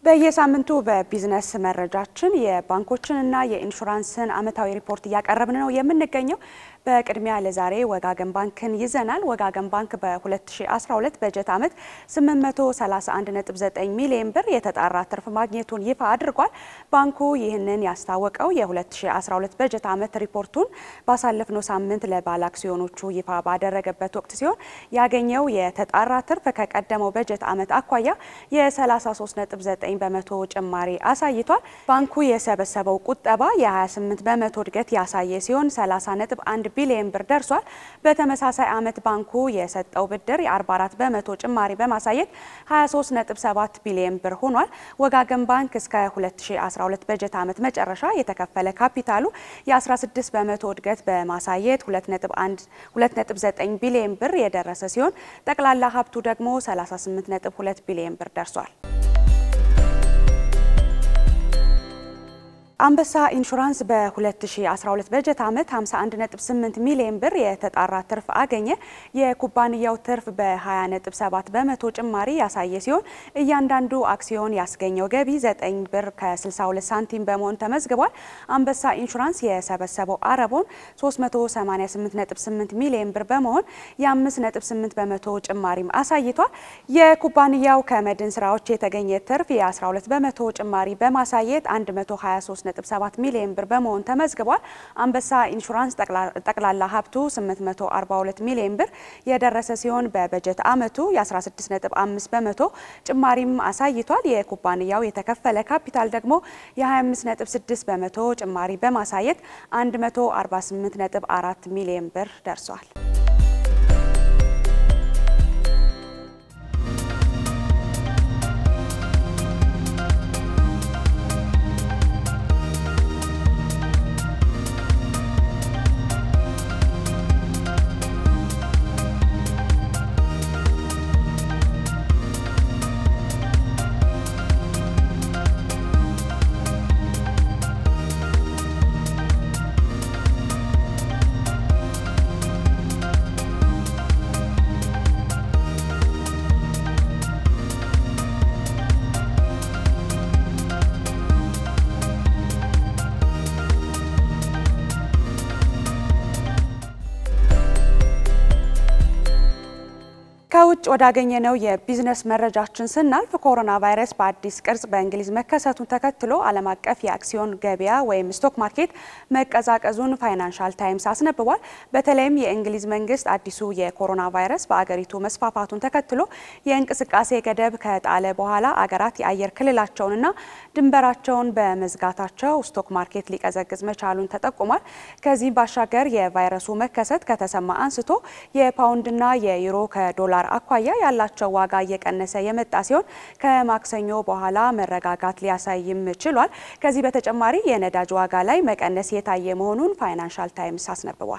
በየሳምንቱ በቢዝነስ መረጃችን የባንኮችንና የኢንሹራንስን ዓመታዊ ሪፖርት እያቀረብን ነው የምንገኘው። በቅድሚያ ለዛሬ ወጋገን ባንክን ይዘናል። ወጋገን ባንክ በ2012 በጀት ዓመት 831.9 ሚሊዮን ብር የተጣራ ትርፍ ማግኘቱን ይፋ አድርጓል። ባንኩ ይህንን ያስታወቀው የ2012 በጀት ዓመት ሪፖርቱን ባሳለፍነው ሳምንት ለባለ አክሲዮኖቹ ይፋ ባደረገበት ወቅት ሲሆን ያገኘው የተጣራ ትርፍ ከቀደመው በጀት ዓመት አኳያ የ33.9 በመቶ ጭማሪ አሳይቷል። ባንኩ የሰበሰበው ቁጠባ የ28 በመቶ እድገት ያሳየ ሲሆን 30.1 ቢሊዮን ብር ደርሷል። በተመሳሳይ ዓመት ባንኩ የሰጠው ብድር የ44 በመቶ ጭማሪ በማሳየት 23.7 ቢሊዮን ብር ሆኗል። ወጋገን ባንክ እስከ 2012 በጀት ዓመት መጨረሻ የተከፈለ ካፒታሉ የ16 በመቶ እድገት በማሳየት 2.9 ቢሊዮን ብር የደረሰ ሲሆን ጠቅላላ ሀብቱ ደግሞ 38.2 ቢሊዮን ብር ደርሷል። አንበሳ ኢንሹራንስ በ2012 በጀት ዓመት 51.8 ሚሊዮን ብር የተጣራ ትርፍ አገኘ። የኩባንያው ትርፍ በ20.7 በመቶ ጭማሪ ያሳየ ሲሆን እያንዳንዱ አክሲዮን ያስገኘው ገቢ 9 ብር ከ62 ሳንቲም በመሆን ተመዝግቧል። አንበሳ ኢንሹራንስ የሰበሰበው አረቦን 388.8 ሚሊዮን ብር በመሆን የ5.8 በመቶ ጭማሪም አሳይቷል። የኩባንያው ከመድን ስራዎች የተገኘ ትርፍ የ12 በመቶ ጭማሪ በማሳየት 123 7 ሚሊዮን ብር በመሆን ተመዝግቧል። አንበሳ ኢንሹራንስ ጠቅላላ ሀብቱ 842 ሚሊዮን ብር የደረሰ ሲሆን በበጀት ዓመቱ የ16.5 በመቶ ጭማሪም አሳይቷል። የኩባንያው የተከፈለ ካፒታል ደግሞ የ25.6 በመቶ ጭማሪ በማሳየት 148.4 ሚሊዮን ብር ደርሷል። ከውጭ ወዳገኘነው የቢዝነስ መረጃችን ስናልፍ ኮሮና ቫይረስ በአዲስ ቅርጽ በእንግሊዝ መከሰቱን ተከትሎ ዓለም አቀፍ የአክሲዮን ገበያ ወይም ስቶክ ማርኬት መቀዛቀዙን ፋይናንሻል ታይምስ አስነብቧል። በተለይም የእንግሊዝ መንግስት አዲሱ የኮሮና ቫይረስ በአገሪቱ መስፋፋቱን ተከትሎ የእንቅስቃሴ ገደብ ከጣለ በኋላ አገራት የአየር ክልላቸውንና ድንበራቸውን በመዝጋታቸው ስቶክ ማርኬት ሊቀዘቅዝ መቻሉን ተጠቁሟል። ከዚህም ባሻገር የቫይረሱ መከሰት ከተሰማ አንስቶ የፓውንድና የዩሮ ከዶላር አኳያ ያላቸው ዋጋ እየቀነሰ የመጣ ሲሆን ከማክሰኞ በኋላ መረጋጋት ሊያሳይም ችሏል። ከዚህ በተጨማሪ የነዳጅ ዋጋ ላይ መቀነስ የታየ መሆኑን ፋይናንሻል ታይምስ አስነብቧል።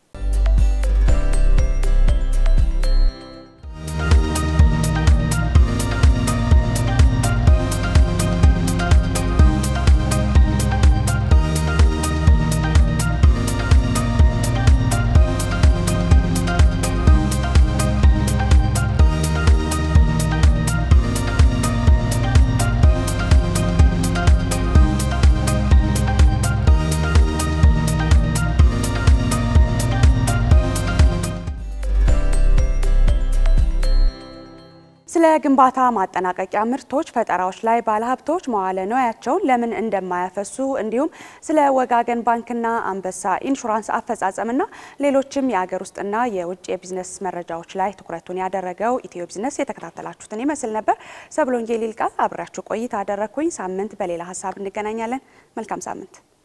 ስለ ግንባታ ማጠናቀቂያ ምርቶች ፈጠራዎች ላይ ባለሀብቶች መዋለ ንዋያቸውን ለምን እንደማያፈሱ እንዲሁም ስለ ወጋገን ባንክና አንበሳ ኢንሹራንስ አፈጻጸምና ሌሎችም የሀገር ውስጥና የውጭ የቢዝነስ መረጃዎች ላይ ትኩረቱን ያደረገው ኢትዮ ቢዝነስ የተከታተላችሁትን ይመስል ነበር። ሰብሎንጌ ሊልቃል አብሬያችሁ ቆይታ አደረግኩኝ። ሳምንት በሌላ ሀሳብ እንገናኛለን። መልካም ሳምንት